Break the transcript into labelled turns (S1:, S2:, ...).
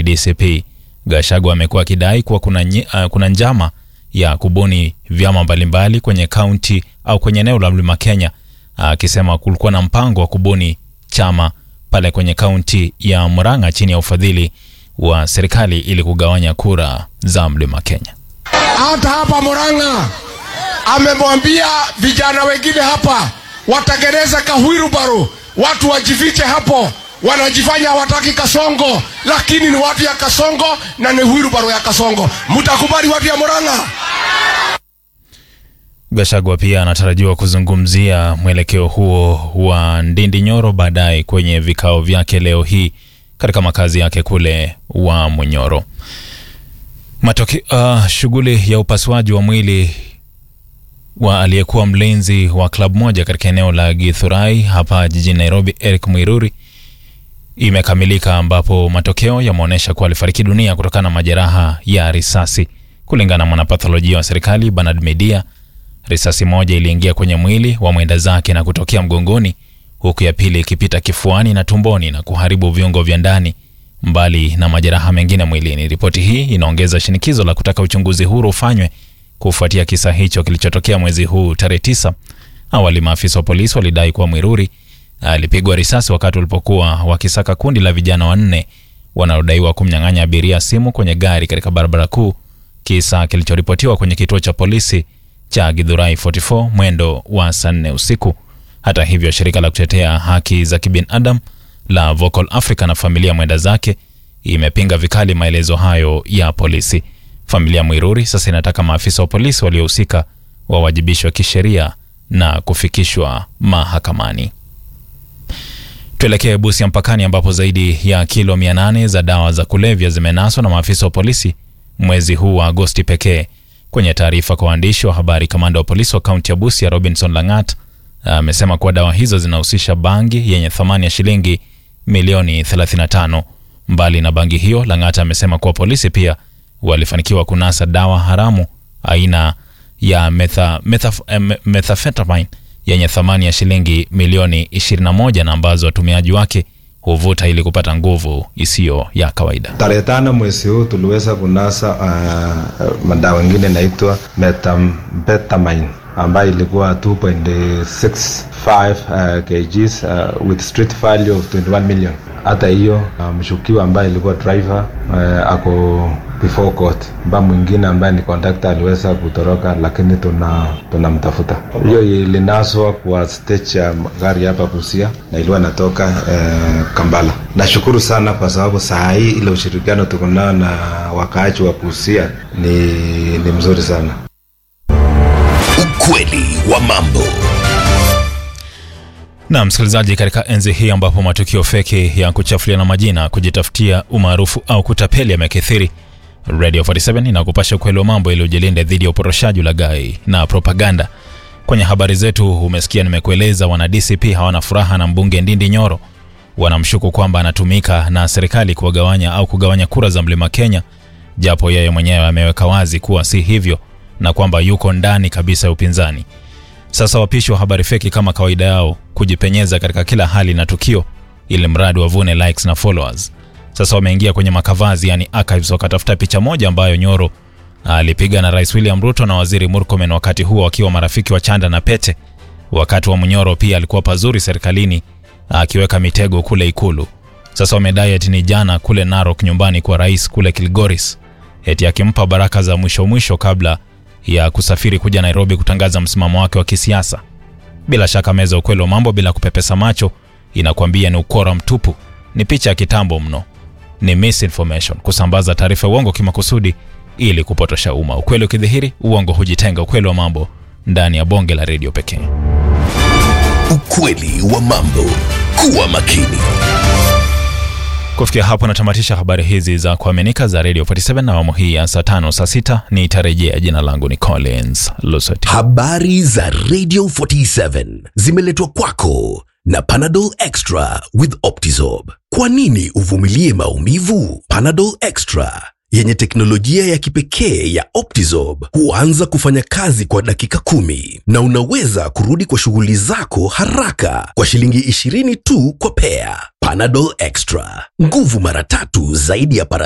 S1: DCP. Gachagua amekuwa akidai kuwa kuna, nye- uh, kuna njama ya kubuni vyama mbalimbali kwenye kaunti au kwenye eneo la Mlima Kenya, akisema kulikuwa na mpango wa kubuni chama pale kwenye kaunti ya Murang'a chini ya ufadhili wa serikali ili kugawanya kura za Mlima Kenya.
S2: hata hapa Murang'a amemwambia vijana wengine hapa watengeneze kahwirubaru, watu wajifiche hapo. Wanajifanya hawataki Kasongo, lakini ni watu ya Kasongo na ni hwirubaru ya Kasongo. Mtakubali watu ya Murang'a?
S1: Gachagua pia anatarajiwa kuzungumzia mwelekeo huo wa Ndindi Nyoro baadaye kwenye vikao vyake leo hii katika makazi yake kule wa Munyoro. Matoke, uh, shughuli ya upasuaji wa mwili wa aliyekuwa mlinzi wa klabu moja katika eneo la Githurai hapa jijini Nairobi, Eric Mwiruri imekamilika ambapo matokeo yameonyesha kuwa alifariki dunia kutokana na majeraha ya risasi. Kulingana na mwanapatholojia wa serikali Bernard Media, risasi moja iliingia kwenye mwili wa mwenda zake na kutokea mgongoni, huku ya pili ikipita kifuani na tumboni na kuharibu viungo vya ndani, mbali na majeraha mengine mwilini. Ripoti hii inaongeza shinikizo la kutaka uchunguzi huru ufanywe kufuatia kisa hicho kilichotokea mwezi huu tarehe tisa. Awali maafisa wa polisi walidai kuwa Mwiruri alipigwa risasi wakati walipokuwa wakisaka kundi la vijana wanne wanaodaiwa kumnyang'anya abiria simu kwenye gari katika barabara kuu, kisa kilichoripotiwa kwenye kituo cha polisi cha Githurai 44 mwendo wa saa nne usiku. Hata hivyo, shirika la kutetea haki za kibinadamu la Vocal Africa na familia mwenda zake imepinga vikali maelezo hayo ya polisi. Familia Mwiruri sasa inataka maafisa wa polisi waliohusika wawajibishwe kisheria na kufikishwa mahakamani. Tuelekee Busia mpakani ambapo zaidi ya kilo 800 za dawa za kulevya zimenaswa na maafisa wa polisi mwezi huu wa Agosti pekee. Kwenye taarifa kwa waandishi wa habari, kamanda wa polisi wa kaunti ya Busia Robinson Langat amesema kuwa dawa hizo zinahusisha bangi yenye thamani ya shilingi milioni 35. Mbali na bangi hiyo, Langat amesema kuwa polisi pia walifanikiwa kunasa dawa haramu aina ya metha, metha, eh, methamphetamine yenye thamani ya shilingi milioni 21 na ambazo watumiaji wake huvuta ili kupata nguvu isiyo ya kawaida.
S3: Tarehe tano mwezi huu tuliweza kunasa uh, madawa ingine inaitwa methamphetamine ambayo ilikuwa 2.65 uh, kgs uh, with street value of 21 million. Hata hiyo uh, mshukiwa ambaye ilikuwa driver uh, ako before court, mba mwingine ambaye ni conductor aliweza kutoroka, lakini tuna tunamtafuta. Hiyo ilinaswa kwa stage ya gari hapa Busia na ilikuwa inatoka uh, Kampala. Nashukuru sana kwa sababu saa hii ile ushirikiano tuko nao na wakaaji wa Busia ni, ni mzuri sana.
S4: Ukweli wa mambo.
S1: Na msikilizaji, katika enzi hii ambapo matukio feki ya kuchafuliana majina, kujitafutia umaarufu au kutapeli yamekithiri, Radio 47 inakupasha ukweli wa mambo ili ujilinda dhidi ya uporoshaji, ulaghai na propaganda. Kwenye habari zetu umesikia nimekueleza, wana DCP hawana furaha na mbunge Ndindi Nyoro. Wanamshuku kwamba anatumika na serikali kuwagawanya au kugawanya kura za Mlima Kenya, japo yeye mwenyewe ameweka wazi kuwa si hivyo na kwamba yuko ndani kabisa ya upinzani. Sasa wapishi wa habari feki kama kawaida yao kujipenyeza katika kila hali na tukio, ili mradi wavune likes na followers. Sasa wameingia kwenye makavazi, yani archives, wakatafuta picha moja ambayo Nyoro alipiga na Rais William Ruto na Waziri Murkomen, wakati huo wakiwa marafiki wa chanda na pete. Wakati wa Munyoro pia alikuwa pazuri serikalini akiweka mitego kule Ikulu. Sasa wamedai eti ni jana kule Narok, nyumbani kwa rais kule Kilgoris, eti akimpa baraka za mwisho mwisho kabla ya kusafiri kuja Nairobi kutangaza msimamo wake wa kisiasa. Bila shaka meza ya ukweli wa mambo bila kupepesa macho inakwambia ni ukora mtupu, ni picha ya kitambo mno, ni misinformation, kusambaza taarifa ya uongo kimakusudi ili kupotosha umma. Ukweli ukidhihiri, uongo hujitenga. Ukweli wa mambo ndani ya bonge la redio pekee.
S4: Ukweli wa mambo. Kuwa makini.
S1: Kufikia hapo natamatisha habari hizi za kuaminika za Radio 47 na awamu hii ya saa tano saa sita nitarejea. Jina langu ni Collins Lusoti.
S4: Habari za Radio 47 zimeletwa kwako na Panadol Extra with Optizorb. Kwa nini uvumilie maumivu? Panadol Extra yenye teknolojia ya kipekee ya Optizorb huanza kufanya kazi kwa dakika kumi na unaweza kurudi kwa shughuli zako haraka kwa shilingi 20 tu kwa pea. Panadol Extra, nguvu mara tatu zaidi ya para